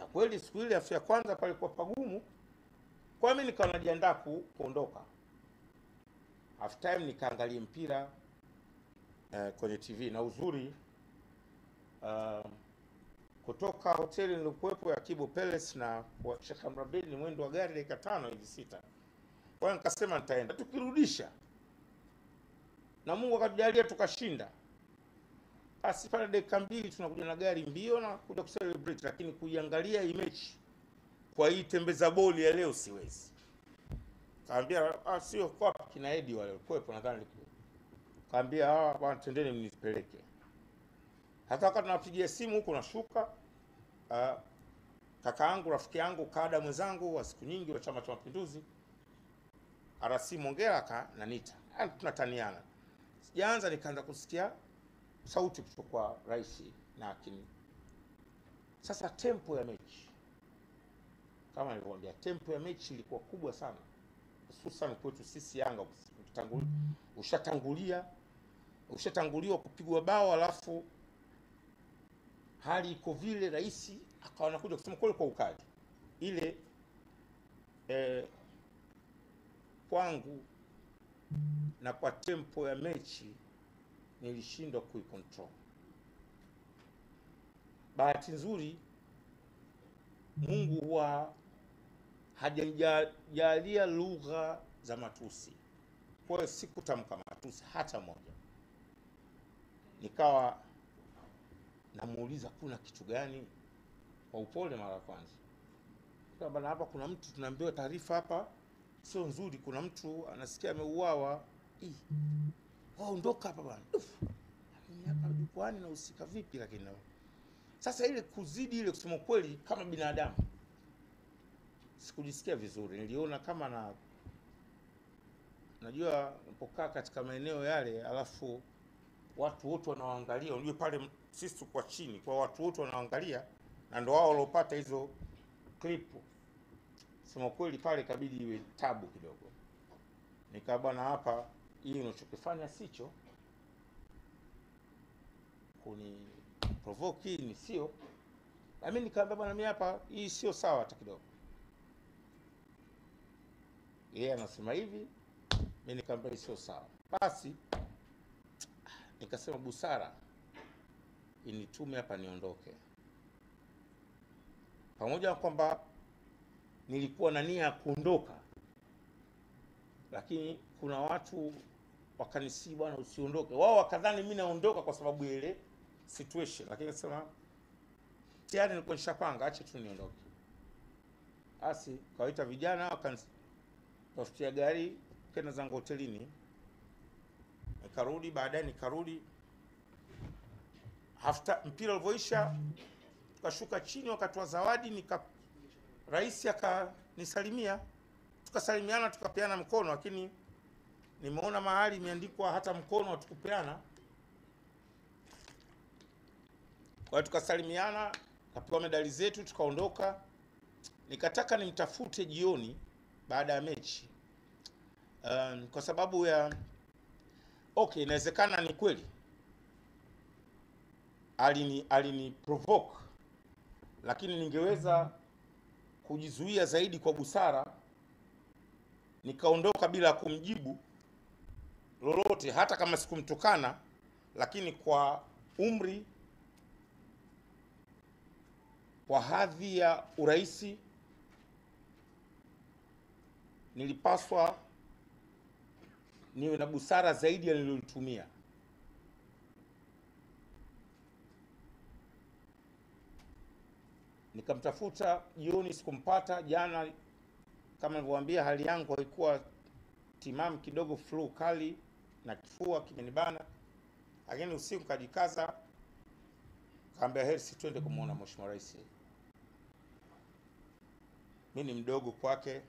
kweli siku ile afu ya kwanza palikuwa pagumu, kwa mimi nikawa najiandaa ku, kuondoka. Half time nikaangalia mpira eh, kwenye TV na uzuri uh, kutoka hoteli nilikuwepo ya Kibo Palace na kwa Sheikh Amri ni mwendo wa gari dakika tano hivi sita. Kwa hiyo nikasema nitaenda, tukirudisha na Mungu akatujalia tukashinda, basi pale dakika mbili tunakuja na gari mbio na kuja kucelebrate, lakini kuiangalia hii mechi kwa hii tembeza boli ya leo siwezi. Kaambia ah, sio kwa kina Edi wale walikuwepo, nadhani kaambia ah, bwana, tendeni mnipeleke. Hata wakati tunapigia simu huko nashuka, uh, kaka yangu rafiki yangu kada mwenzangu wa siku nyingi wa Chama cha Mapinduzi RC Mongera kananita, Yaani tunataniana. Sijaanza nikaanza kusikia sauti kutoka kwa rais na akini. Sasa tempo ya mechi kama nilivyoambia, tempo ya mechi ilikuwa kubwa sana, hususan kwetu sisi Yanga. Ukitangul- Ushatangulia, ushatanguliwa kupigwa bao, alafu hali iko vile, rais akawa anakuja kusema kweli kwa ukali ile eh, kwangu na kwa tempo ya mechi nilishindwa kuicontrol. Bahati nzuri Mungu huwa hajajalia lugha za matusi, kwa hiyo sikutamka matusi hata moja. Nikawa namuuliza kuna kitu gani, kwa upole mara ya kwanza, Sasa bana, hapa kuna mtu tunaambiwa taarifa hapa sio nzuri, kuna mtu anasikia ameuawa. Ih, wao ondoka hapa bwana. Uf, lakini hapa jukwani nahusika vipi? Lakini na- sasa ile kuzidi ile, kusema kweli, kama binadamu sikujisikia vizuri, niliona kama na najua unapokaa katika maeneo yale, alafu watu wote wanaoangalia, unajua pale sisi tuko chini, kwa watu wote wanaangalia, na ndo wao waliopata hizo klipu sema kweli pale ikabidi iwe tabu kidogo. Nikaa bwana, hapa hii unachokifanya sicho, kuni provoke hii ni sio. Na mimi nikaambia bwana, mimi hapa hii sio sawa hata kidogo. Yeye anasema hivi, mimi nikaambia hii sio sawa. Basi nikasema busara initume hapa niondoke, pamoja na kwamba nilikuwa na nia ya kuondoka, lakini kuna watu wakanisi, bwana, usiondoke. Wao wakadhani mimi naondoka kwa sababu ya ile situation, lakini nasema tayari nilikuwa nishapanga, acha tu niondoke. Basi kawaita vijana wakanitafutia gari, kenda zangu hotelini, nikarudi. Baadaye nikarudi hafta, mpira ulivyoisha, tukashuka chini, wakatoa zawadi nika rais akanisalimia, tukasalimiana, tukapeana mkono, lakini nimeona mahali imeandikwa hata mkono hatukupeana. Kwa hiyo tukasalimiana, tukapewa medali zetu, tukaondoka. Nikataka nimtafute jioni baada ya mechi um, kwa sababu ya okay, inawezekana ni kweli alini alini provoke, lakini ningeweza kujizuia zaidi kwa busara, nikaondoka bila kumjibu lolote, hata kama sikumtukana, lakini kwa umri, kwa hadhi ya uraisi, nilipaswa niwe na busara zaidi ya nilolitumia. Nikamtafuta jioni, sikumpata. Jana kama nilivyowaambia, hali yangu haikuwa timamu kidogo, flu kali na kifua kimenibana, lakini usiku kajikaza, kaambia Hersi, twende kumwona Mheshimiwa Rais. Mi ni mdogo kwake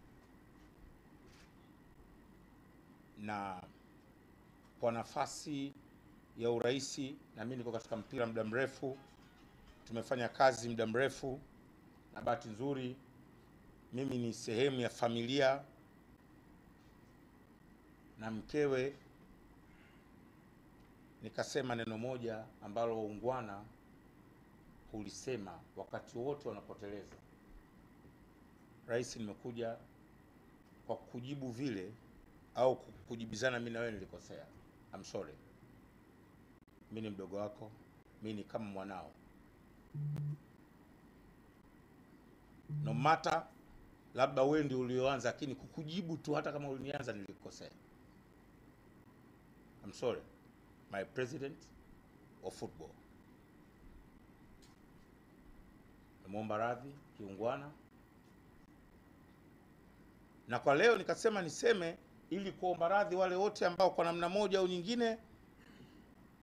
na kwa nafasi ya uraisi, na mimi niko katika mpira muda mrefu tumefanya kazi muda mrefu, na bahati nzuri mimi ni sehemu ya familia na mkewe. Nikasema neno moja ambalo waungwana ulisema wakati wote wanapoteleza. Rais, nimekuja kwa kujibu vile au kujibizana, mimi na wewe nilikosea. I'm sorry. Mimi ni mdogo wako, mimi ni kama mwanao, no matter labda wewe ndio ulioanza, lakini kukujibu tu, hata kama ulinianza, nilikosea. I'm sorry my president of football. Namwomba radhi kiungwana, na kwa leo nikasema niseme ili kuomba radhi wale wote ambao kwa namna moja au nyingine